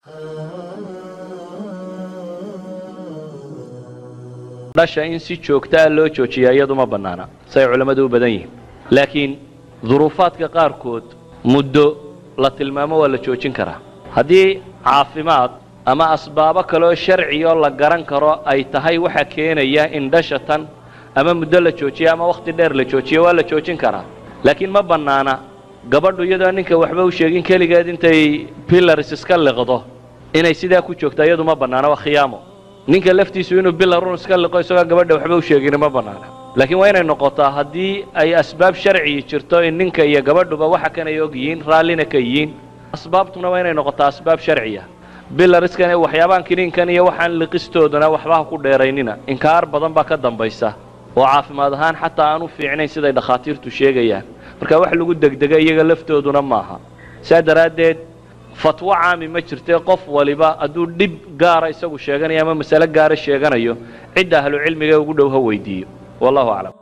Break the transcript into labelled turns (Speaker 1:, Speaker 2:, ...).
Speaker 1: dhasha in si joogtaa loo joojiya iyadu ma bannaana say culammadu u badan yihiin laakiin duruufaadka qaarkood muddo la tilmaamo waa la joojin karaa haddii caafimaad ama asbaabo kaleoo sharcioo la garan karo ay tahay waxa keenaya in dhasha tan ama muddo la joojiyo ama wakhti dheer la joojiyo waa la joojin karaa laakiin ma bannaana gabadhu iyadoo ninka waxba u sheegin keligeed intay billars iska liqdo inay sidaa ku joogta iyadu ma bannaana waa khiyaamo ninka laftiisu inuu bilarun iska liqo isagoo gabadha waxba u sheegin ma bannaana laakiin waa inay noqotaa haddii ay asbaab sharciyi jirto in ninka iyo gabadhuba waxa kan ay og yihiin raallina ka yihiin asbaabtuna waa inay noqotaa asbaab sharciya bilariskan waxyaabaan kiniinkan iyo waxaan liqistoodana waxba ha ku dheeraynina inkaar badan baa ka dambaysa oo caafimaad ahaan xataa aan u fiicnayn siday dhakhaatiirtu sheegayaan marka wax lagu degdega iyaga laftooduna maaha saa daraaddeed fatwo caami ma jirtee qof waliba hadduu dhib gaara isagu sheeganayo ama masale gaara sheeganayo cidda ahlucilmiga ugu dhow ha weydiiyo wallahu aclam